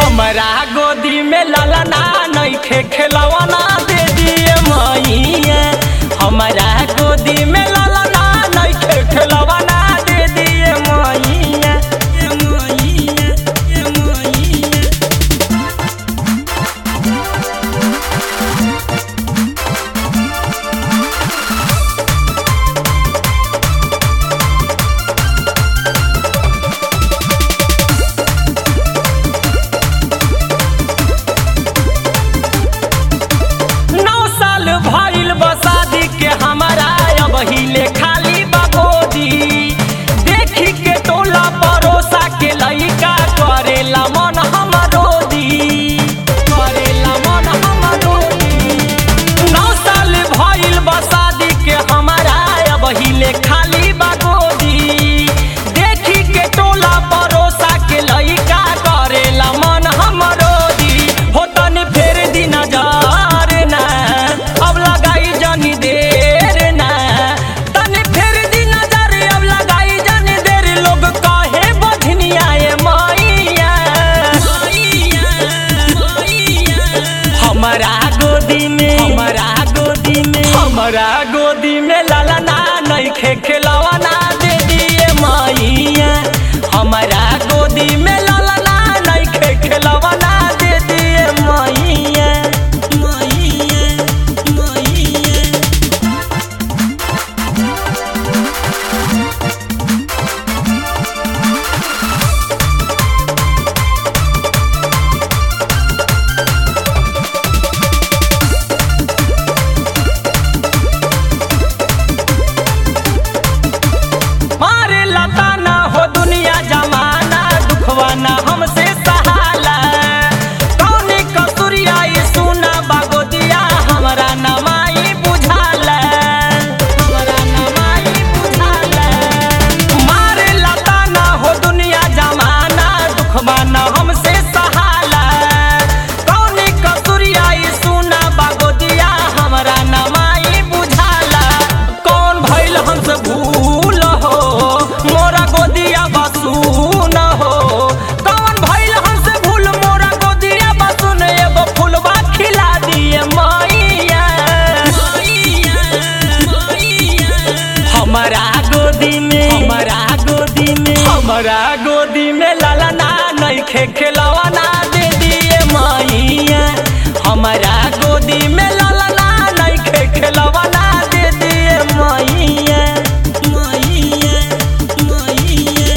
हमरा गोदी में ललना नइखे खेलवना दे दिए मैया हमरा गोदी में ललना नइखे खेलवना दे दिए मैया ए मैया ए मैया नौ साल भइल बा शादी के हमारा अब हिले खाली बाबोदी देखी के टोला परोसा के लइका करेला मन हमरो दी करेला मन हमरो दी नौ साल भइल बा शादी के हमारा अब हिले खाली बागोदी देखी के टोला परोसा के लइका करेला मन हमरो दी हो तनी फेर दी नजर ना अब लगाई जानी देर ना तनी फेर दी नजर अब लगाई जानी देर लोग कहे बधनिया ए मैया मैया मैया हमारा गोदी में हमारा गोदी में हमारा गोदी में ललना नइखे खेलवना दे दिए मैया हमारा गोदी में ललना नइखे खेलवना दे दिए मैया मैया मैया मारे लता ना हो दुनिया जमाना दुखवा ना हमसे सहाला कौनी कसुरिया ई सुना बागोदिया हमरा नमाई बुझाला हमरा नमाई बुझाला मारे लता ना हो दुनिया जमाना दुखवा ना हमसे सहाला कौनी कसुरिया ई सुना बागोदिया हमरा नमाई बुझाला कौन भइल हमसे भूल हो मोरा गोदिया बसू न हो कौन भइल हमसे भूल मोरा गोदिया बसू न एगो फुलवा खिला दिए मैया मैया मैया हमारा गोदी में हमारा गोदी में हमारा गोदी में ललना नइखे खेलवना दे दिए मैया हमारा गोदी में ललना नइखे खेलवना दे दिए मैया मैया मैया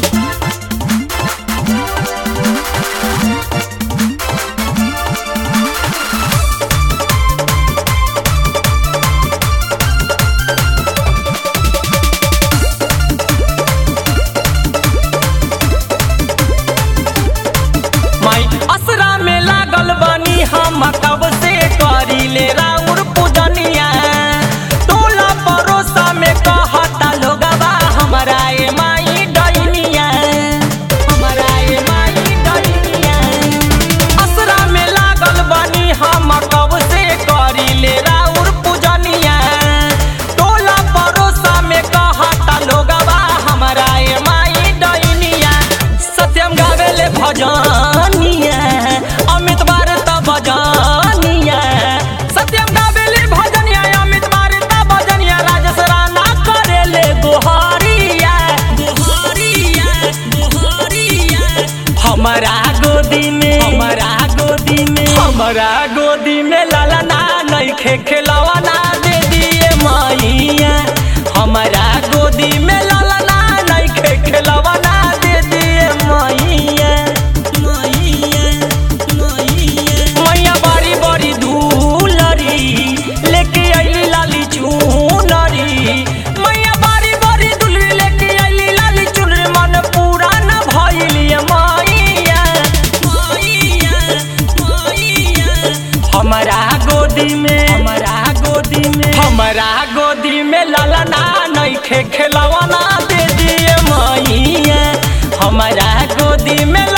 माई असरा में लागल बानी हम कब से करी ले राउर पूजनिया टोला परोसा में कहता लोगवा हमरा ए माई डैनिया हमरा ए माई डैनिया असरा में लागल बानी हम कब से करी ले राउर पूजनिया टोला परोसा में कहता लोगवा हमरा ए माई डैनिया सत्यम गावेले भजनिया अमित भारत भजनिया सत्यम गावेले भजनिया अमित भारत भजनिया राजेश राणा करेले गोहरिया गोहरिया गोहरिया हमारा गोदी में हमारा गोदी में हमारा गोदी में ललना नइखे खेलवना दे दिए मैया हमारा गोदी में ललना नइखे खेलवना दे दिए मैया मैया मैया मैया बड़ी बड़ी धूलरी लेके अइली लाली चुनरी मैया बड़ी बड़ी दुलरी लेके अइली लाली चुनरी मन पूरा न भइली मैया मैया मैया हमारा गोदी में हमारा गोदी में हमारा गोदी में ललना नइखे खेलवना दे दिए मैया हमारा गोदी में